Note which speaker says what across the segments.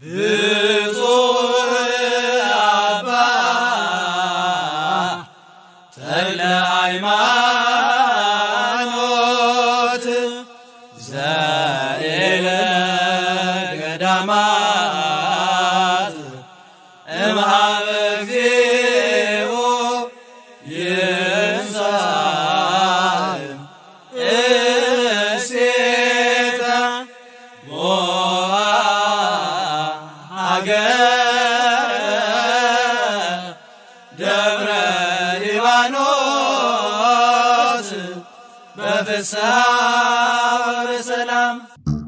Speaker 1: ብፁዕ አባ ተክለ ሃይማኖት ዘእለ ገዳማት እምሃበ እግዚኦ ይንሣእ እሴተ ሞዐ ሀገረ ደብረ ሊባኖስ በፍስሐ በሰላም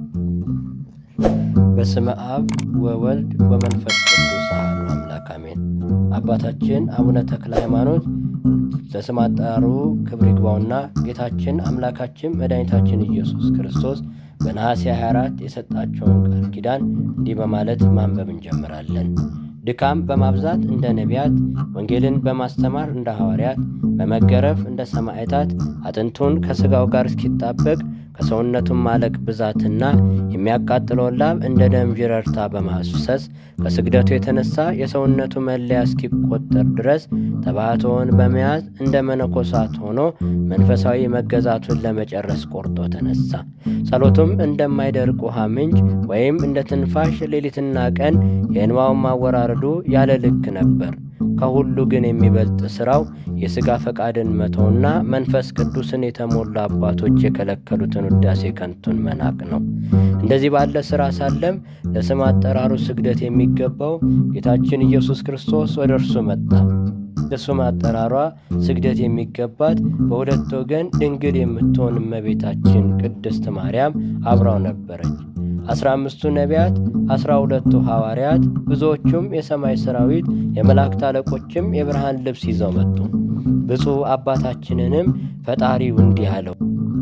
Speaker 2: በስመ አብ ወወልድ ወመንፈስ ቅዱስ አሐዱ አምላክ አሜን። አባታችን አቡነ ተክለ ሃይማኖት ለስም አጠራሩ ክብር ይግባውና ጌታችን አምላካችን መድኃኒታችን ኢየሱስ ክርስቶስ በነሐሴ 24 የሰጣቸውን ቃል ኪዳን እንዲህ በማለት ማንበብ እንጀምራለን። ድካም በማብዛት እንደ ነቢያት፣ ወንጌልን በማስተማር እንደ ሐዋርያት፣ በመገረፍ እንደ ሰማዕታት፣ አጥንቱን ከሥጋው ጋር እስኪጣበቅ ከሰውነቱም ማለቅ ብዛትና የሚያቃጥለውን ላብ እንደ ደም ዥረርታ በማፍሰስ ከስግደቱ የተነሳ የሰውነቱ መለያ እስኪቆጠር ድረስ ተባሕቶውን በመያዝ እንደ መነኮሳት ሆኖ መንፈሳዊ መገዛቱን ለመጨረስ ቆርጦ ተነሳ። ጸሎቱም እንደማይደርቅ ውሃ ምንጭ ወይም እንደ ትንፋሽ ሌሊትና ቀን የእንባውን ማወራረዱ ያለ ልክ ነበር። ከሁሉ ግን የሚበልጥ ሥራው የሥጋ ፈቃድን መተውና መንፈስ ቅዱስን የተሞሉ አባቶች የከለከሉትን ውዳሴ ከንቱን መናቅ ነው። እንደዚህ ባለ ሥራ ሳለም ለስም አጠራሩ ስግደት የሚገባው ጌታችን ኢየሱስ ክርስቶስ ወደ እርሱ መጣ። ለስም አጠራሯ ስግደት የሚገባት በሁለት ወገን ድንግል የምትሆን እመቤታችን ቅድስት ማርያም አብራው ነበረች። አስራ አምስቱ ነቢያት፣ አስራ ሁለቱ ሐዋርያት፣ ብዙዎቹም የሰማይ ሰራዊት፣ የመላእክት አለቆችም የብርሃን ልብስ ይዘው መጡ። ብፁዕ አባታችንንም ፈጣሪው እንዲህ አለው።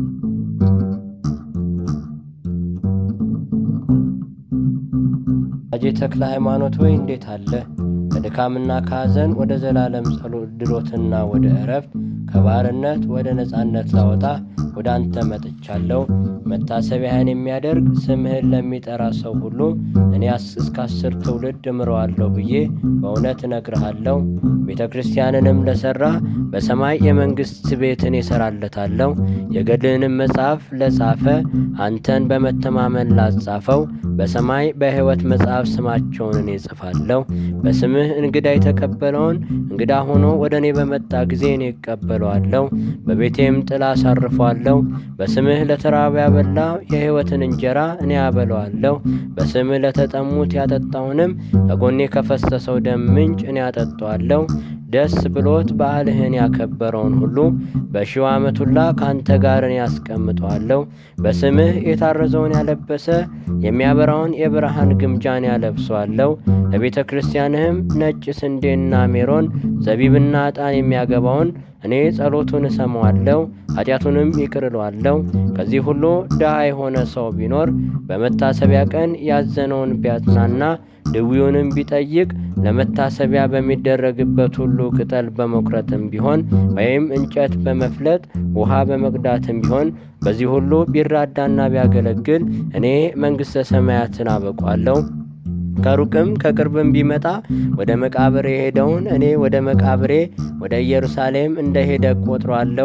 Speaker 2: አጄ ተክለ ሃይማኖት ሆይ እንዴት አለ? ከድካምና ከሐዘን ወደ ዘላለም ጸሎት ድሎትና ወደ እረፍት ከባርነት ወደ ነፃነት ላወጣ ወደ አንተ መጥቻለሁ። መታሰቢያህን የሚያደርግ ስምህን ለሚጠራ ሰው ሁሉ እኔ እስከ አስር ትውልድ እምረዋለሁ ብዬ በእውነት እነግርሃለሁ። ቤተ ክርስቲያንንም ለሠራ በሰማይ የመንግሥት ቤትን እሠራለታለሁ። የገድልንም መጽሐፍ ለጻፈ አንተን በመተማመን ላጻፈው በሰማይ በሕይወት መጽሐፍ ስማቸውን እኔ እጽፋለሁ። በስምህ እንግዳ የተቀበለውን እንግዳ ሆኖ ወደ እኔ በመጣ ጊዜ እኔ እቀበለዋለሁ፣ በቤቴም ጥላ አሳርፈዋለሁ። በስምህ ለተራበ ያበላ የሕይወትን እንጀራ እኔ አበለዋለሁ። በስምህ ለተጠሙት ያጠጣውንም ከጎኔ ከፈሰሰው ደም ምንጭ እኔ አጠጣዋለሁ። ደስ ብሎት በዓልህን ያከበረውን ሁሉ በሺው ዓመት ሁላ ከአንተ ጋር እኔ ያስቀምጠዋለሁ። በስምህ የታረዘውን ያለበሰ የሚያበራውን የብርሃን ግምጃን ያለብሰዋለሁ። ለቤተ ክርስቲያንህም ነጭ ስንዴና ሜሮን ዘቢብና ዕጣን የሚያገባውን እኔ ጸሎቱን እሰማዋለሁ፣ ኃጢአቱንም ይቅር እለዋለሁ። ከዚህ ሁሉ ድሃ የሆነ ሰው ቢኖር በመታሰቢያ ቀን ያዘነውን ቢያጽናና ድዊውንም ቢጠይቅ ለመታሰቢያ በሚደረግበት ሁሉ ቅጠል በመቁረጥም ቢሆን ወይም እንጨት በመፍለጥ ውሃ በመቅዳትም ቢሆን በዚህ ሁሉ ቢራዳና ቢያገለግል እኔ መንግሥተ ሰማያትን አበቋለሁ። ከሩቅም ከቅርብም ቢመጣ ወደ መቃብር የሄደውን እኔ ወደ መቃብሬ ወደ ኢየሩሳሌም እንደ ሄደ ቆጥሯለሁ።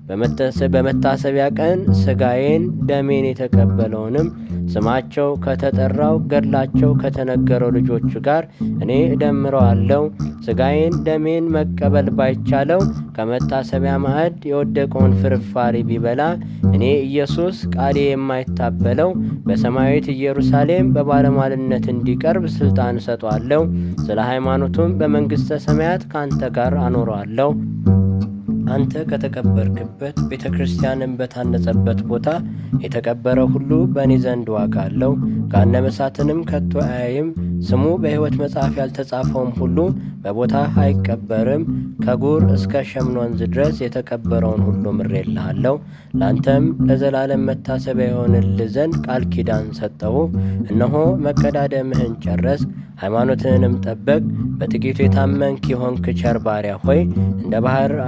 Speaker 2: በመታሰቢያ ቀን ሥጋዬን ደሜን የተቀበለውንም ስማቸው ከተጠራው ገድላቸው ከተነገረው ልጆቹ ጋር እኔ እደምረዋለሁ። ሥጋዬን ደሜን መቀበል ባይቻለው ከመታሰቢያ ማዕድ የወደቀውን ፍርፋሪ ቢበላ እኔ ኢየሱስ ቃሌ የማይታበለው በሰማያዊት ኢየሩሳሌም በባለሟልነት እንዲቀርብ ሥልጣን እሰጠዋለሁ። ስለ ሃይማኖቱም በመንግሥተ ሰማያት ከአንተ ጋር አኖረዋለሁ። አንተ ከተቀበርክበት ቤተ ክርስቲያንን በታነጸበት ቦታ የተቀበረ ሁሉ በእኔ ዘንድ ዋጋ አለው። ገሃነመ እሳትንም ከቶ አያይም። ስሙ በሕይወት መጽሐፍ ያልተጻፈውም ሁሉ በቦታ አይቀበርም። ከጉር እስከ ሸምን ወንዝ ድረስ የተቀበረውን ሁሉ ምሬልሃለሁ። ለአንተም ለዘላለም መታሰቢያ የሆንልህ ዘንድ ቃል ኪዳን ሰጠሁ። እነሆ መቀዳደምህን ጨረስ፣ ሃይማኖትህንም ጠበቅ። በጥቂቱ የታመንክ የሆንክ ቸር ባሪያ ሆይ እንደ ባሕር አሸዋና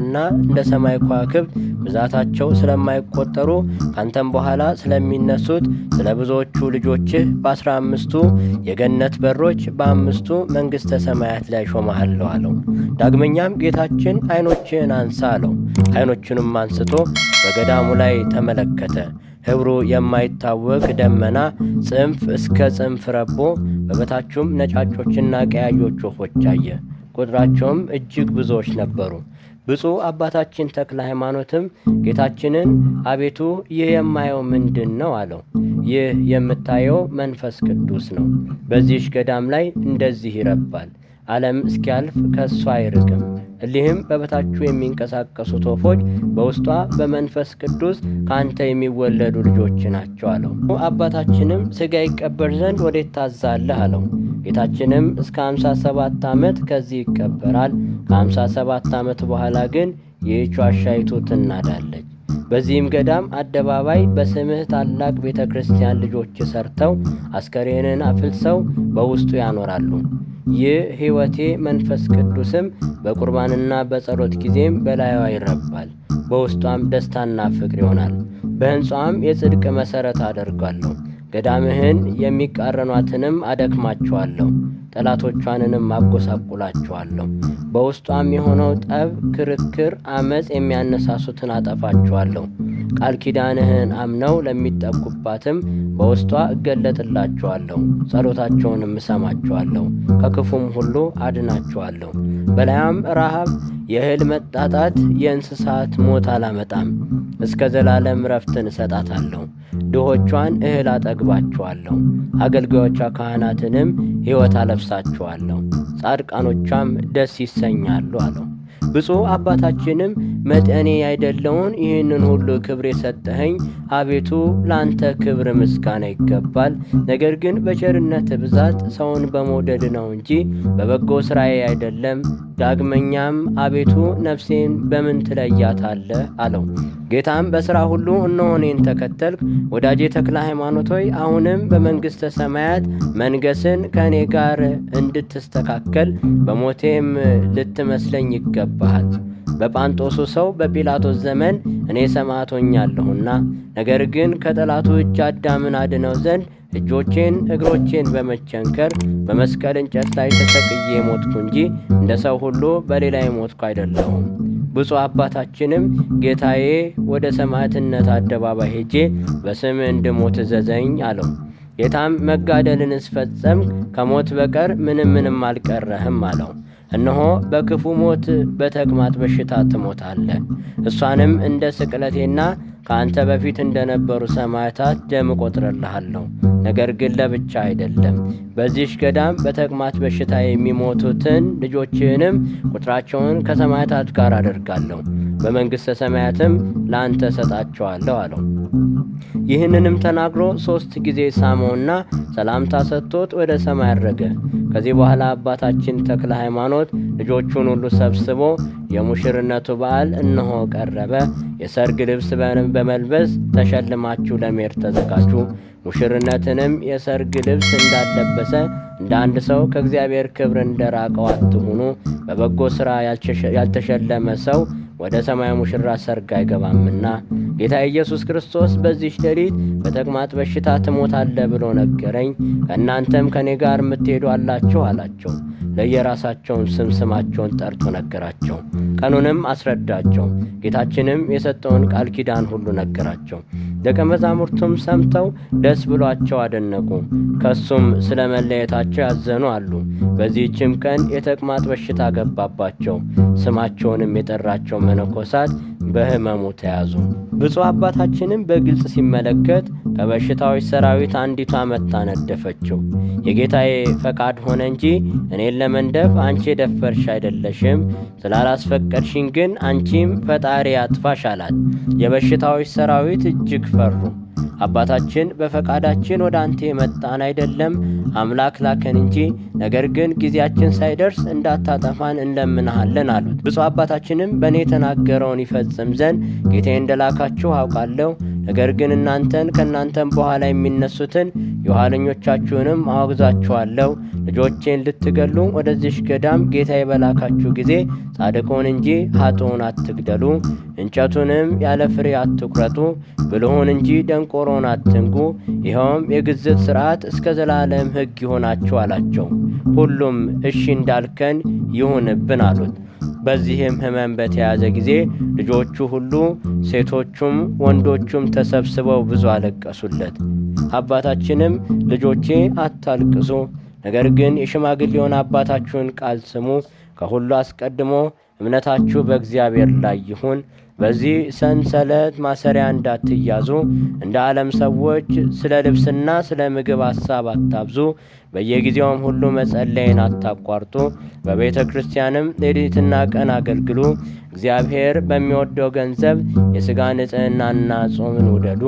Speaker 2: ስለማይጠፉና እንደ ሰማይ ከዋክብት ብዛታቸው ስለማይቆጠሩ ካንተም በኋላ ስለሚነሱት ስለ ብዙዎቹ ልጆችህ በአስራ አምስቱ የገነት በሮች በአምስቱ መንግሥተ ሰማያት ላይ ሾመሃለሁ አለው። ዳግመኛም ጌታችን ዐይኖችህን አንሳ አለው። ዐይኖቹንም አንስቶ በገዳሙ ላይ ተመለከተ። ኅብሩ የማይታወቅ ደመና ጽንፍ እስከ ጽንፍ ረቦ በበታቹም ነጫጮችና ቀያዮች ወፎች አየ። ቁጥራቸውም እጅግ ብዙዎች ነበሩ። ብፁዕ አባታችን ተክለ ሃይማኖትም ጌታችንን አቤቱ ይህ የማየው ምንድን ነው አለው። ይህ የምታየው መንፈስ ቅዱስ ነው። በዚህች ገዳም ላይ እንደዚህ ይረባል። ዓለም እስኪያልፍ ከእሷ አይርቅም። እሊህም በበታቹ የሚንቀሳቀሱት ወፎች በውስጧ በመንፈስ ቅዱስ ከአንተ የሚወለዱ ልጆች ናቸው አለው። አባታችንም ሥጋ ይቀበር ዘንድ ወዴት ታዛለህ አለው። ጌታችንም እስከ ሃምሳ ሰባት ዓመት ከዚህ ይቀበራል። ከሃምሳ ሰባት ዓመት በኋላ ግን ይህች ዋሻይቱ ትናዳለች። በዚህም ገዳም አደባባይ በስምህ ታላቅ ቤተ ክርስቲያን ልጆች ሰርተው አስከሬንን አፍልሰው በውስጡ ያኖራሉ። ይህ ሕይወቴ መንፈስ ቅዱስም በቁርባንና በጸሎት ጊዜም በላዩዋ ይረባል። በውስጧም ደስታና ፍቅር ይሆናል። በሕንፃዋም የጽድቅ መሠረት አደርጋለሁ። ገዳምህን የሚቃረኗትንም አደክማቸዋለሁ፣ ጠላቶቿንንም አጎሳቁላቸዋለሁ። በውስጧም የሆነው ጠብ፣ ክርክር፣ አመፅ የሚያነሳሱትን አጠፋቸዋለሁ። ቃል ኪዳንህን አምነው ለሚጠጉባትም በውስጧ እገለጥላቸዋለሁ፣ ጸሎታቸውንም እሰማቸዋለሁ፣ ከክፉም ሁሉ አድናቸዋለሁ። በላያም ረሃብ፣ የእህል መጣጣት፣ የእንስሳት ሞት አላመጣም። እስከ ዘላለም ረፍትን እሰጣታለሁ። ድሆቿን እህል አጠግባቸዋለሁ። አገልጋዮቿ ካህናትንም ሕይወት አለብሳቸዋለሁ። ጻድቃኖቿም ደስ ይሰኛሉ አለው። ብፁዕ አባታችንም መጠኔ ያይደለውን ይህንን ሁሉ ክብር የሰጠኸኝ አቤቱ ለአንተ ክብር ምስጋና ይገባል። ነገር ግን በቸርነት ብዛት ሰውን በመውደድ ነው እንጂ በበጎ ሥራዬ አይደለም። ዳግመኛም አቤቱ ነፍሴን በምን ትለያታለህ አለው። ጌታም በሥራ ሁሉ እነሆ እኔን ተከተልክ፣ ወዳጄ ተክለ ሃይማኖት ሆይ አሁንም በመንግሥተ ሰማያት መንገስን ከእኔ ጋር እንድትስተካከል በሞቴም ልትመስለኝ ይገባሃል። በጳንጦሱ ሰው በጲላጦስ ዘመን እኔ ሰማዕት ሆኛለሁና፣ ነገር ግን ከጠላቱ እጅ አዳምን አድነው ዘንድ እጆቼን እግሮቼን በመቸንከር በመስቀል እንጨት ላይ ተሰቅዬ ሞትኩ እንጂ እንደ ሰው ሁሉ በሌላ የሞትኩ አይደለሁም። ብፁዕ አባታችንም ጌታዬ ወደ ሰማዕትነት አደባባይ ሄጄ በስም እንድሞት እዘዘኝ አለው። ጌታም መጋደልን እስፈጸም ከሞት በቀር ምንም ምንም አልቀረህም አለው። እነሆ በክፉ ሞት በተቅማጥ በሽታ ትሞታለህ። እሷንም እንደ ስቅለቴና ከአንተ በፊት እንደነበሩ ሰማዕታት ደም እቆጥርልሃለሁ። ነገር ግን ለብቻ አይደለም። በዚህች ገዳም በተቅማጥ በሽታ የሚሞቱትን ልጆችህንም ቁጥራቸውን ከሰማዕታት ጋር አደርጋለሁ፣ በመንግሥተ ሰማያትም ለአንተ እሰጣቸዋለሁ አለው። ይህንንም ተናግሮ ሦስት ጊዜ ሳመውና ሰላምታ ሰጥቶት ወደ ሰማይ አረገ። ከዚህ በኋላ አባታችን ተክለ ሃይማኖት ልጆቹን ሁሉ ሰብስቦ የሙሽርነቱ በዓል እነሆ ቀረበ፣ የሰርግ ልብስ በመልበስ ተሸልማችሁ ለመሄድ ተዘጋጁ። ሙሽርነትንም የሰርግ ልብስ እንዳለበሰ እንደ አንድ ሰው ከእግዚአብሔር ክብር እንደራቀው አትሁኑ። በበጎ ሥራ ያልተሸለመ ሰው ወደ ሰማይ ሙሽራ ሰርግ አይገባምና ጌታ ኢየሱስ ክርስቶስ በዚህች ሌሊት በተቅማጥ በሽታ ትሞታለህ ብሎ ነገረኝ። ከእናንተም ከእኔ ጋር የምትሄዱ አላችሁ አላቸው። ለየራሳቸውን ስም ስማቸውን ጠርቶ ነገራቸው። ቀኑንም አስረዳቸው። ጌታችንም የሰጠውን ቃል ኪዳን ሁሉ ነገራቸው። ደቀ መዛሙርቱም ሰምተው ደስ ብሏቸው አደነቁ። ከሱም ስለ መለየታቸው ያዘኑ አሉ። በዚህችም ቀን የተቅማጥ በሽታ ገባባቸው። ስማቸውንም የጠራቸው መነኮሳት በሕመሙ ተያዙ። ብፁዕ አባታችንም በግልጽ ሲመለከት ከበሽታዎች ሰራዊት አንዲቷ መታ ነደፈችው። የጌታዬ ፈቃድ ሆነ እንጂ እኔን ለመንደፍ አንቺ የደፈርሽ አይደለሽም። ስላላስፈቀድሽኝ ግን አንቺም ፈጣሪ አጥፋሽ አላት። የበሽታዎች ሰራዊት እጅግ ፈሩ። አባታችን በፈቃዳችን ወደ አንተ የመጣን አይደለም፣ አምላክ ላከን እንጂ ነገር ግን ጊዜያችን ሳይደርስ እንዳታጠፋን እንለምንሃለን አሉት። ብፁዕ አባታችንም በእኔ የተናገረውን ይፈጽም ዘንድ ጌታዬ እንደላካችሁ አውቃለሁ። ነገር ግን እናንተን ከእናንተም በኋላ የሚነሱትን የኋለኞቻችሁንም አወግዛችኋለሁ። ልጆቼን ልትገሉ ወደዚሽ ገዳም ጌታ የበላካችሁ ጊዜ ጻድቁን እንጂ ኃጥኡን አትግደሉ፣ እንጨቱንም ያለ ፍሬ አትቁረጡ፣ ብልሁን እንጂ ደንቆሮን አትንጉ። ይኸውም የግዝት ሥርዓት እስከ ዘላለም ሕግ ይሆናችሁ አላቸው። ሁሉም እሺ እንዳልከን ይሁንብን አሉት። በዚህም ሕመም በተያዘ ጊዜ ልጆቹ ሁሉ ሴቶቹም ወንዶቹም ተሰብስበው ብዙ አለቀሱለት። አባታችንም ልጆቼ አታልቅሱ፣ ነገር ግን የሽማግሌውን አባታችሁን ቃል ስሙ። ከሁሉ አስቀድሞ እምነታችሁ በእግዚአብሔር ላይ ይሁን። በዚህ ሰንሰለት ማሰሪያ እንዳትያዙ። እንደ ዓለም ሰዎች ስለ ልብስና ስለ ምግብ ሐሳብ አታብዙ። በየጊዜውም ሁሉ መጸለይን አታቋርጡ። በቤተ ክርስቲያንም ሌሊትና ቀን አገልግሉ። እግዚአብሔር በሚወደው ገንዘብ የሥጋ ንጽሕናና ጾምን ውደዱ።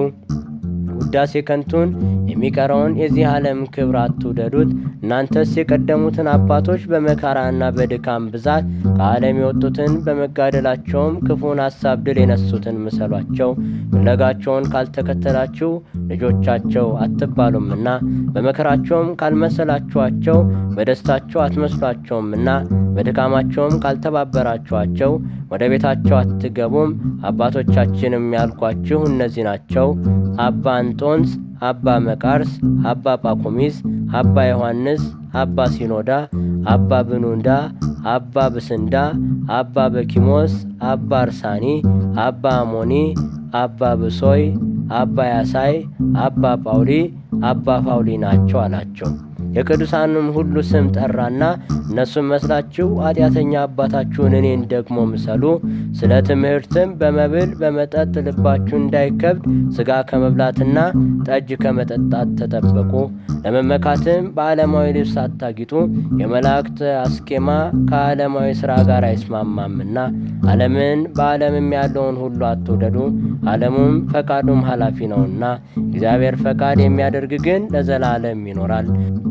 Speaker 2: ውዳሴ ከንቱን የሚቀረውን የዚህ ዓለም ክብር አትውደዱት። እናንተስ የቀደሙትን አባቶች በመከራና በድካም ብዛት ከዓለም የወጡትን በመጋደላቸውም ክፉን ሐሳብ ድል የነሱትን ምሰሏቸው። ፍለጋቸውን ካልተከተላችሁ ልጆቻቸው አትባሉምና በመከራቸውም ካልመሰላችኋቸው በደስታቸው አትመስሏቸውምና በድካማቸውም ካልተባበራችኋቸው ወደ ቤታቸው አትገቡም። አባቶቻችንም ያልኳችሁ እነዚህ ናቸው። አባ አንጦንስ፣ አባ መቃርስ፣ አባ ጳኩሚስ፣ አባ ዮሐንስ፣ አባ ሲኖዳ፣ አባ ብኑንዳ፣ አባ ብስንዳ፣ አባ በኪሞስ፣ አባ አርሳኒ፣ አባ አሞኒ፣ አባ ብሶይ፣ አባ ያሳይ፣ አባ ጳውሊ፣ አባ ፋውሊ ናቸው አላቸው። የቅዱሳንም ሁሉ ስም ጠራና እነሱም መስላችሁ ኃጢአተኛ አባታችሁን እኔን ደግሞ ምሰሉ። ስለ ትምህርትም በመብል በመጠጥ ልባችሁ እንዳይከብድ ሥጋ ከመብላትና ጠጅ ከመጠጣት ተጠበቁ። ለመመካትም በዓለማዊ ልብስ አታጊጡ። የመላእክት አስኬማ ከዓለማዊ ሥራ ጋር አይስማማምና። ዓለምን በዓለምም ያለውን ሁሉ አትውደዱ። ዓለሙም ፈቃዱም ኃላፊ ነውና፣ እግዚአብሔር ፈቃድ የሚያደርግ ግን ለዘላለም ይኖራል።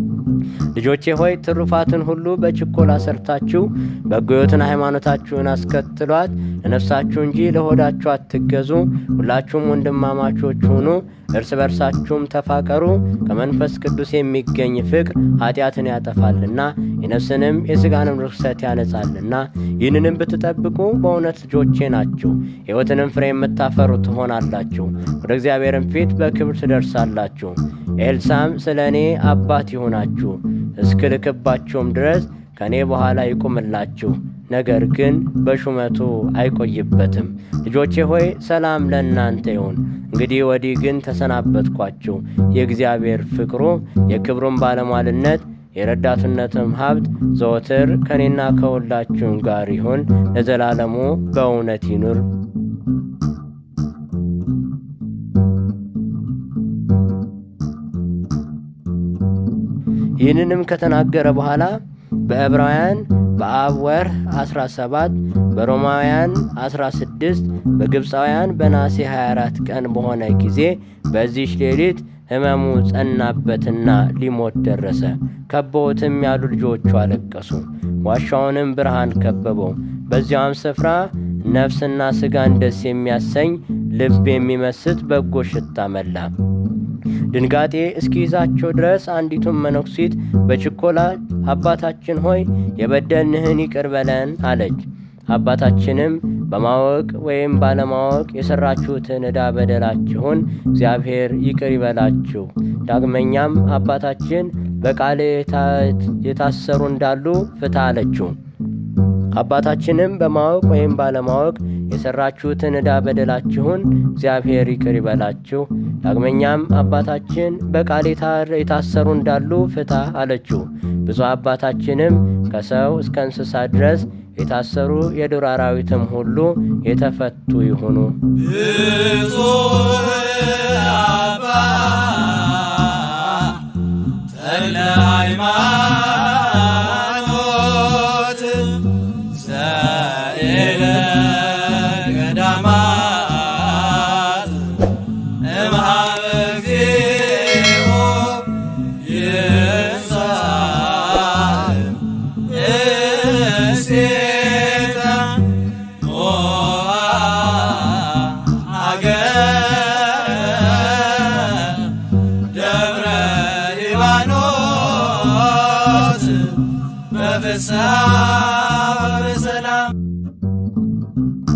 Speaker 2: ልጆቼ ሆይ ትሩፋትን ሁሉ በችኮላ ሰርታችሁ በጎዮትን ሃይማኖታችሁን አስከትሏት። ለነፍሳችሁ እንጂ ለሆዳችሁ አትገዙ። ሁላችሁም ወንድማማቾች ሁኑ፣ እርስ በርሳችሁም ተፋቀሩ። ከመንፈስ ቅዱስ የሚገኝ ፍቅር ኃጢአትን ያጠፋልና የነፍስንም የሥጋንም ርኩሰት ያነጻልና። ይህንንም ብትጠብቁ በእውነት ልጆቼ ናችሁ፣ ሕይወትንም ፍሬ የምታፈሩ ትሆናላችሁ። ወደ እግዚአብሔርም ፊት በክብር ትደርሳላችሁ። ኤልሳም ስለ እኔ አባት ይሆናችሁ እስክልክባችሁም ድረስ ከእኔ በኋላ ይቁምላችሁ፣ ነገር ግን በሹመቱ አይቆይበትም። ልጆቼ ሆይ ሰላም ለእናንተ ይሁን። እንግዲህ ወዲህ ግን ተሰናበትኳችሁ። የእግዚአብሔር ፍቅሩ የክብሩን ባለሟልነት የረዳትነትም ሀብት ዘወትር ከእኔና ከሁላችሁም ጋር ይሁን ለዘላለሙ በእውነት ይኑር። ይህንንም ከተናገረ በኋላ በዕብራውያን በአብ ወር 17 በሮማውያን 16 በግብፃውያን በናሴ 24 ቀን በሆነ ጊዜ በዚች ሌሊት ሕመሙ ጸናበትና ሊሞት ደረሰ። ከበውትም ያሉ ልጆቹ አለቀሱ። ዋሻውንም ብርሃን ከበበው። በዚያም ስፍራ ነፍስና ሥጋን ደስ የሚያሰኝ ልብ የሚመስጥ በጎ ሽታ መላ። ድንጋጤ እስኪይዛቸው ድረስ አንዲቱን መነኩሲት በችኮላ አባታችን ሆይ የበደልንህን ይቅር በለን አለች። አባታችንም በማወቅ ወይም ባለማወቅ የሠራችሁትን ዕዳ በደላችሁን እግዚአብሔር ይቅር ይበላችሁ። ዳግመኛም አባታችን በቃል የታሰሩ እንዳሉ ፍታ አለችው። አባታችንም በማወቅ ወይም ባለማወቅ የሠራችሁትን ዕዳ በደላችሁን እግዚአብሔር ይቅር ይበላችሁ። ዳግመኛም አባታችን በቃል የታሰሩ እንዳሉ ፍታ አለችው። ብፁዕ አባታችንም ከሰው እስከ እንስሳ ድረስ የታሰሩ የዱር አራዊትም ሁሉ የተፈቱ ይሁኑ።
Speaker 1: ብፁዕ አባ ተክለ ሃይማኖት ዘእለ ገዳማት እምሃበ እግዚኦ ይንሣእ እሴተ ሞዐ ሀገረ ጗